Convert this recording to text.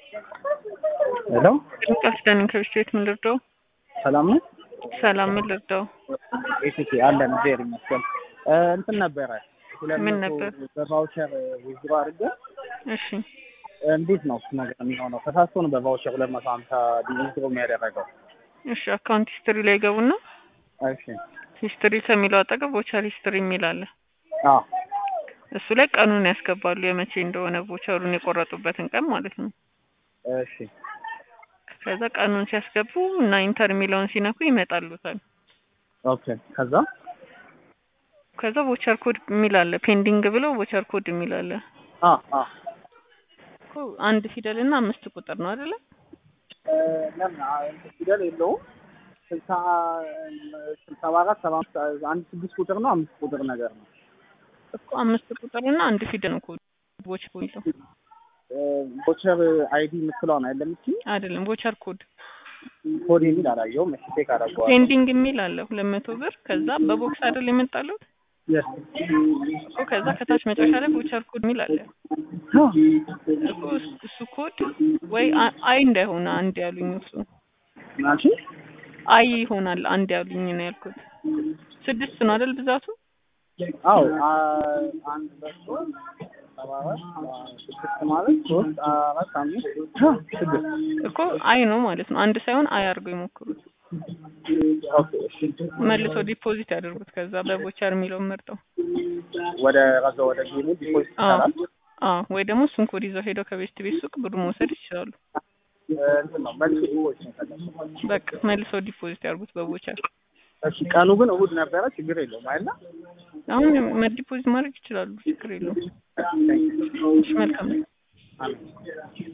ሄሎ ቃል ኪዳን ከብስቴት ምን ልርዳው? ሰላም ነው? ሰላም ምን ልርዳው? ኤቲኬ አለን እግዚአብሔር ይመስገን። እ እንትን ነበረ ሁለት ምን መቶ ነበር? በቫውቸር ዊዝድሮ አድርገ እሺ እንዴት ነው እሱ ነገር የሚሆነው? ተሳስቶ ነው በቫውቸር ሁለት መቶ ሀምሳ ዊዝድሮ የሚያደረገው። እሺ አካውንት ሂስትሪ ላይ ገቡና እሺ ሂስትሪ ከሚለው አጠገብ ቮቸር ሂስትሪ የሚል አለ። አ እሱ ላይ ቀኑን ያስገባሉ የመቼ እንደሆነ ቮቸሩን የቆረጡበትን ቀን ማለት ነው። እሺ ከዛ ቀኑን ሲያስገቡ እና ኢንተር የሚለውን ሲነኩ ይመጣሉታል። ኦኬ ከዛ ከዛ ቮቸር ኮድ የሚል አለ። ፔንዲንግ ብለው ቮቸር ኮድ የሚል አለ። አ አ እኮ አንድ ፊደል እና አምስት ቁጥር ነው አይደለ? እ ለምን አ እንትን ፊደል የለውም ስልሳ ስልሳ አራት ሰባ አምስት አንድ ስድስት ቁጥር ነው አምስት ቁጥር ነገር ነው። እኮ አምስት ቁጥር እና አንድ ፊደል ነው ኮድ ቮቸር ኮድ የሚለው ቮቸር አይዲ የምትለውን አይደለም እቺ አይደለም። ቮቸር ኮድ ኮድ የሚል አላየሁም። እሺ ቼክ አደርገዋለሁ። ፔንዲንግ የሚል አለ ሁለት መቶ ብር ከዛ በቦክስ አይደል የመጣሉት የስ እኮ ከዛ ከታች መጨረሻ ላይ ቮቸር ኮድ የሚል አለ እኮ እሱ- እሱ ኮድ ወይ አ- አይ እንዳይሆን አንድ ያሉኝ እሱ ናቺ አይ ይሆናል አንድ ያሉኝ ነው ያልኩት። ስድስት ነው አይደል ብዛቱ? አዎ አ- አንድ ሁለት ሶስት ሰባ አራት ስድስት ማለት ሶስት አራት አምስት ስድስት እኮ አይ ነው ማለት ነው። አንድ ሳይሆን አይ አድርገው ይሞክሩት። ኦኬ እሺ መልሶ ዲፖዚት ያደርጉት። ከዛ በቮቸር የሚለውን መርጠው ወደ ረዛ ወደ ጌሙ ዲፖዚት አዎ ይቻላል አዎ፣ ወይ ደግሞ እሱን ኮድ ይዘው ሄደው ከቤት ቤት ሱቅ ብሩ መውሰድ ይችላሉ። እ እንትን ነው መልስ ዲፖዚት ነው የፈለኩት። በቃ መልሰው ዲፖዚት ያድርጉት በቮቸር። እሺ ቀኑ ግን እሑድ ነበረ ችግር የለውም አይደል አሁን ዲፖዚት ማድረግ ይችላሉ፣ ችግር የለውም። እሺ መልካም ነው። አሜን